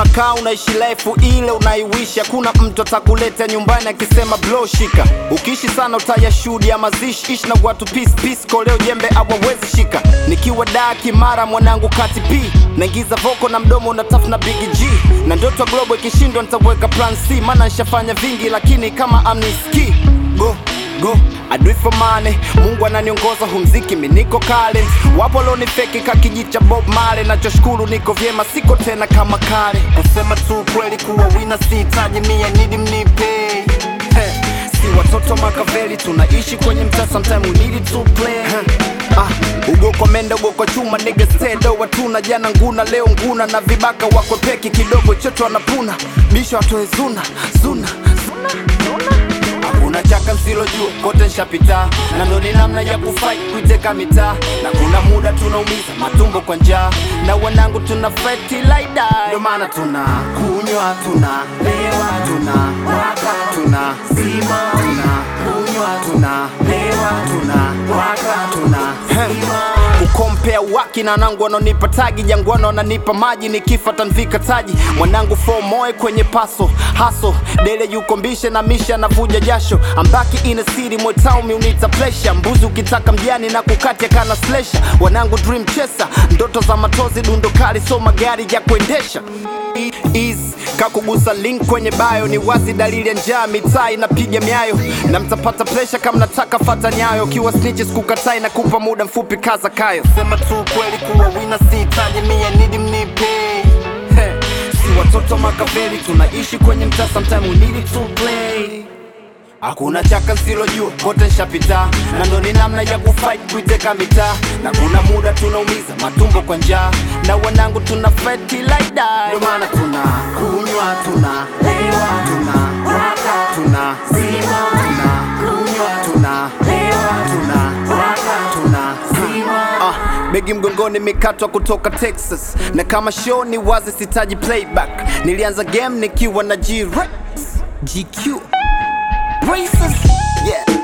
unakaa unaishi life ile unaiwishi hakuna mtu atakuleta nyumbani akisema blow shika ukiishi sana utayashuhudia mazishi ishi na watu peace peace koleo jembe awawezi shika nikiwa daa kimara mwanangu kati p naingiza voko na mdomo unatafuna big g na ndoto globo ikishindwa nitaweka plan c maana nishafanya vingi lakini kama amniski go go I do it for money mungu ananiongoza humziki miniko kale wapo lonifeki kakijicha bob male nachoshukuru niko vyema siko tena kama kale kusema tu kweli kuwa wina sihitaji mia nidi mnipe Heh, si watoto makaveli tunaishi kwenye mtaa sometime we need it to play Heh, ah, ugo kwa menda ugo kwa chuma nigga stedo watuna jana nguna leo nguna na vibaka wako peki kidogo chocho wanapuna bisho atoe zuna zuna zuna zuna hakuna chaka nsilojua kote nshapita na ndo ni namna ya kufai kuiteka mitaa na kuna muda tunaumiza matumbo kwa njaa na wanangu tuna feti laida ndo maana tuna kunywa tuna lewa tuna waka tuna zima tuna kunywa tuna lewa tuna waka tuna zima kukompea waki na nangu wanaonipa tagi jangwani wananipa maji nikifa tanvika taji mwanangu fomoe kwenye paso haso dele yuko mbishe na misha navuja jasho ambaki ine siri mwetaumi unita plesha mbuzi ukitaka mjani na kukatia kana slesha wanangu dream chesa ndoto za matozi dundo kali so magari ya kuendesha Ease, kakugusa link kwenye bio ni wazi dalili ya njaa mitaa inapiga miayo na mtapata presha kama nataka fata nyayo kiwa snitches kukatai na kupa muda mfupi kaza kayo sema tu kweli kuwa wina sihitaji mia nidi mnipe Heh, si watoto makaveli tunaishi kwenye mtaa sometime we need it to play hakuna chaka nsilojua kote nshapita na ndo ni namna ya kufight kuiteka mitaa na kuna muda tunaumiza matumbo kwa njaa na wanangu tuna feti laida ndo maana tuna kunywa tuna lewa tuna waka tuna zima tuna kunywa tuna lewa tuna waka tuna zima ah, begi mgongoni mikatwa kutoka texas na kama show ni wazi sitaji playback nilianza game nikiwa na g gq racist. Yeah.